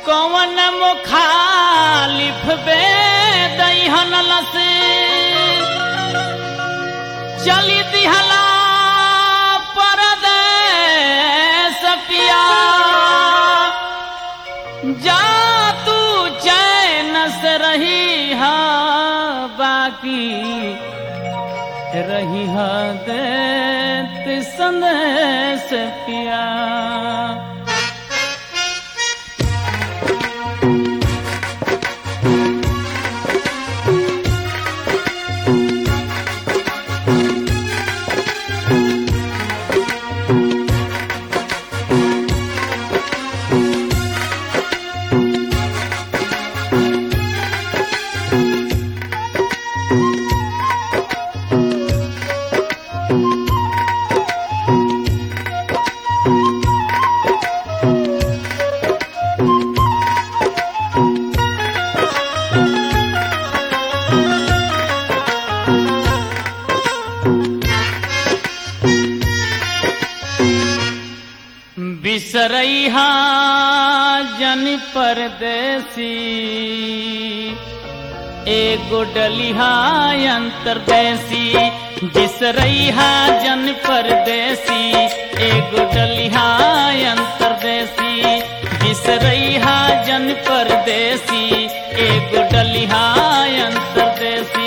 कौन मुखालिफ बे दहन लस चली दिहला परदेस पिया जा तू चैन से रही हा बाकी रही हा देत संदेश पिया बिसरैहा जन परदेसी एगो डलिहा अंतरदेसी बिसरैहा जन परदेसी एगो डलिहा अंतरदेसी बिसरैहा जन परदेसी एगो डलिहा अंतरदेसी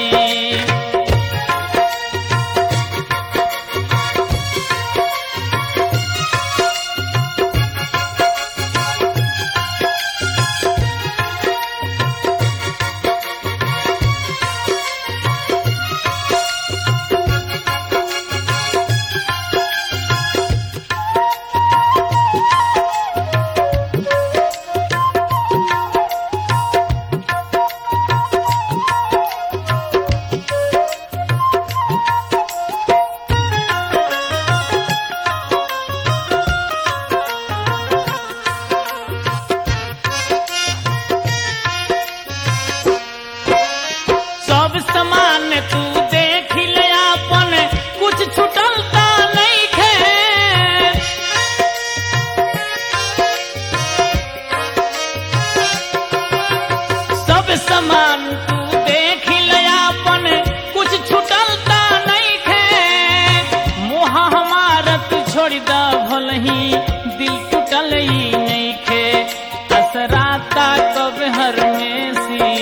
सब समान तू देख ले अपन कुछ छुटल ता नहीं खे सब समान तू देख ले अपन कुछ छुटल ता नहीं खे मोह हमारा तू छोड़ दा भलही दिल टूटल ही नहीं खे असराता कब हर में सी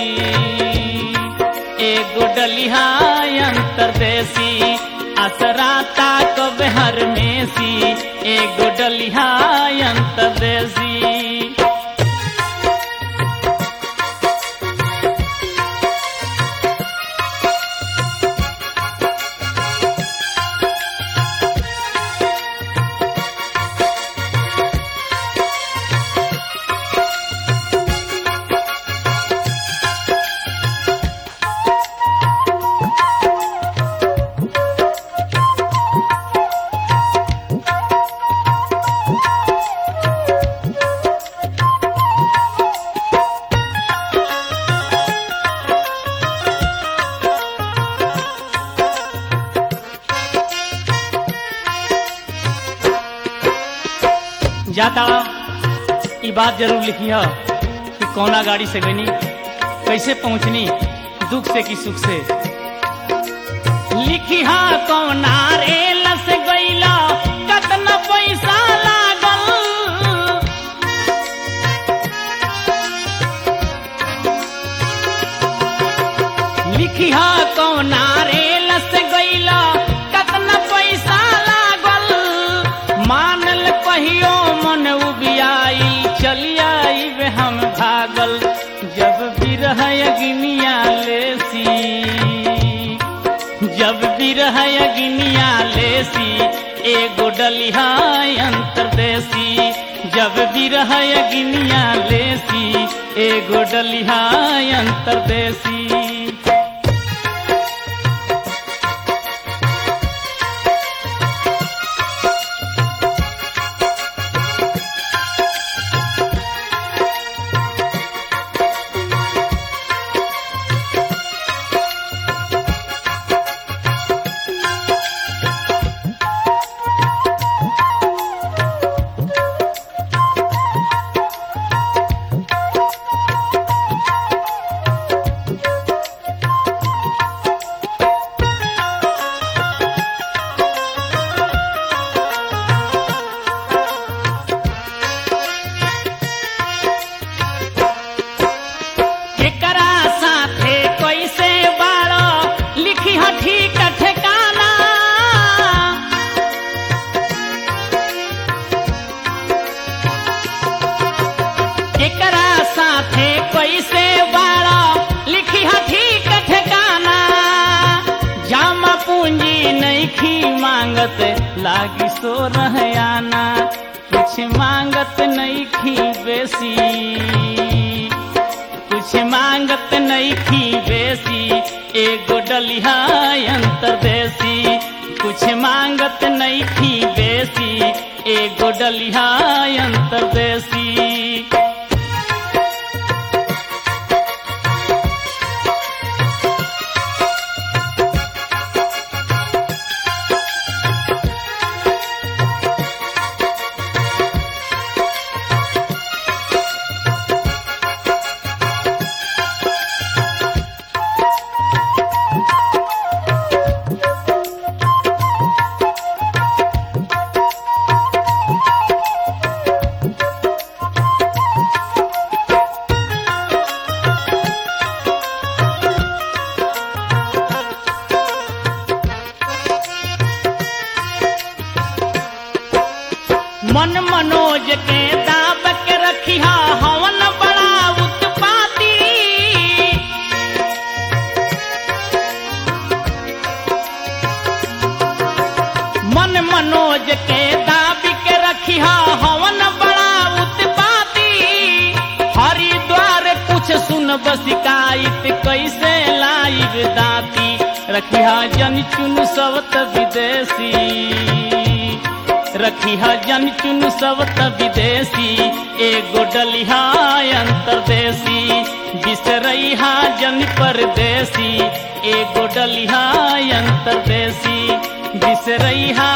एगो डलिहा अंतरदेसी असराता कब हर में सी एगो डलिहा अंतरदेसी जाता ई बात जरूर लिखी है कि कौना गाड़ी से गनी कैसे पहुंचनी दुख से कि सुख से लिखी हा कौना रेल से गईला कतना पैसा लागल लिखी हा कौना रेल से गईला कतना पैसा लागल मानल कहियो मन उबियाई चली आई वे हम भागल जब बिरह अग्निया लेसी जब बिरह अग्निया लेसी एगो डलिहा अंतरदेसी जब बिरह अग्निया लेसी एगो डलिहा अंतरदेसी नईखी मांगत लागी सो रहयाना कुछ मांगत नईखी बेसी कुछ मांगत नईखी बेसी एगो डलिहा अंतरदेसी कुछ मांगत नईखी बेसी एगो डलिहा अंतरदेसी मन मनोज के दाब के रखिया हवन बड़ा उत्पाती मन मनोज के दाब के रखिया हवन बड़ा उत्पाती हरिद्वार कुछ सुन बसिकाइत कैसे लाइब दाती रखिया जन चुन सबत विदेशी रखिहा जन चुन सबत विदेशी एगो डलिहा अंतरदेशी बिसरैहा जन परदेसी एगो डलिहा अंतरदेशी बिसरैहा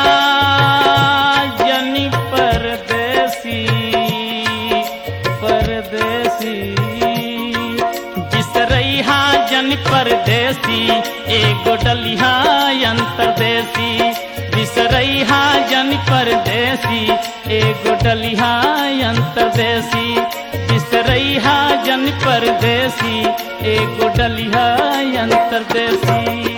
जन परदेसी परदेसी बिसरैहा जन परदेसी एगो डलिहा अंतरदेशी बिसरैहा जन परदेसी एगो डलिहा अंतरदेसी बिसरैहा जन परदेसी एगो डलिहा अंतरदेसी